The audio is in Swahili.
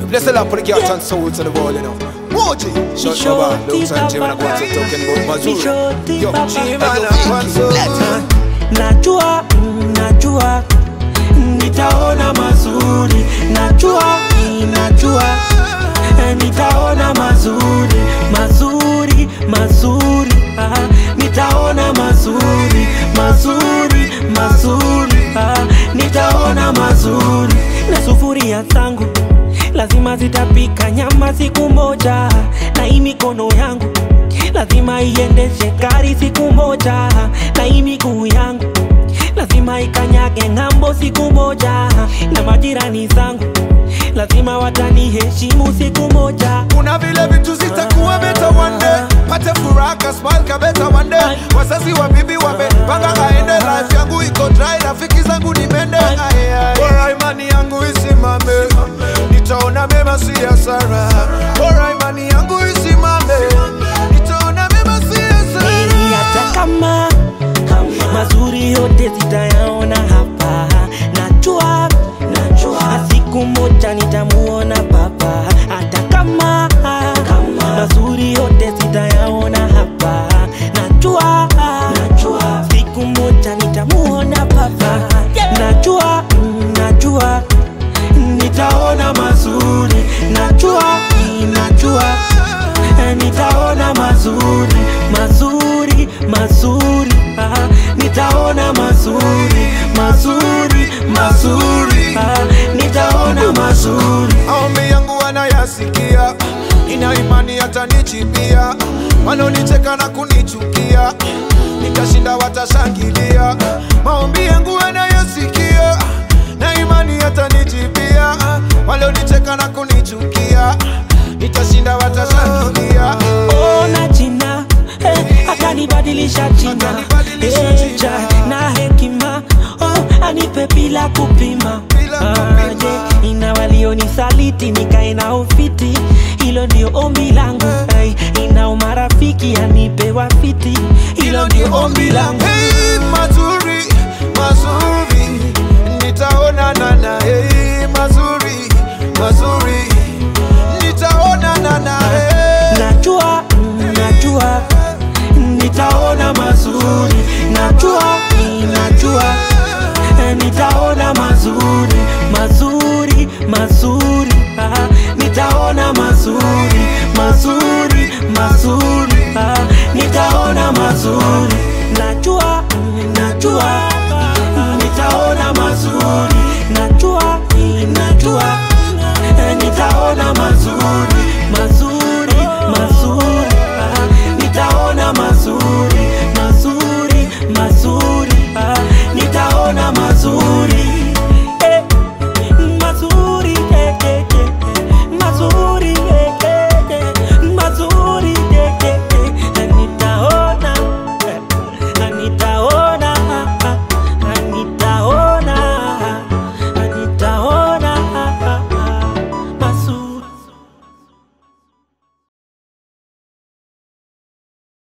Bless the Lord for the cats and souls of the world, you know. Moji, shut Shorty up, looks and Jim and I Papa. go to talking about Ni Mazur. shorty Yo, Papa. Jim and I want so. najua mm, najua nitaona mazuri najua mm, najua eh, nitaona mazuri mazuri mazuri ah, nitaona mazuri mazuri mazuri ah, nitaona mazuri na sufuria zangu lazima zitapika nyama siku moja na hii mikono yangu lazima iendeshe gari siku moja na hii miguu yangu lazima ikanyage ng'ambo siku moja na majirani zangu lazima wataniheshimu siku moja kuna vile vitu zitakuwa beta one day pate furaha kasmal kabeta one day wazazi wa bibi wamepanga aende life yangu iko dry rafiki zangu ni mende Aye, aye. bora imani yangu isimame nitaona mema si hasara bora imani yangu isimame nitaona mema si hasara Ili hata kama mazuri yote zitayaona hapa najua najua siku moja nitamuona baba hata kama mazuri yote zitayaona hapa najua najua siku moja nitamuona baba najua mm, najua nitaona mazuri najua mm, najua Eh, nitaona mazuri mazuri mazuri ah, nitaona mazuri mazuri mazuri ah, nitaona mazuri maombi yangu wanayasikia ina imani hatanichipia wanaonicheka na kunichukia nikashinda watashangilia maombi yangu wanayasikia na imani hatanichipia walionicheka na kunichukia nitashinda watashangilia ona jina eh, akanibadilisha jina Akanibadilisha Eh, jina. ja, na hekima oh, anipe bila kupima Bila kupima. je, ina walionisaliti nikae na ufiti hilo ndio ombi langu hey, ina umarafiki anipe wafiti hilo ndio ombi langu Hey, mazuri mazuri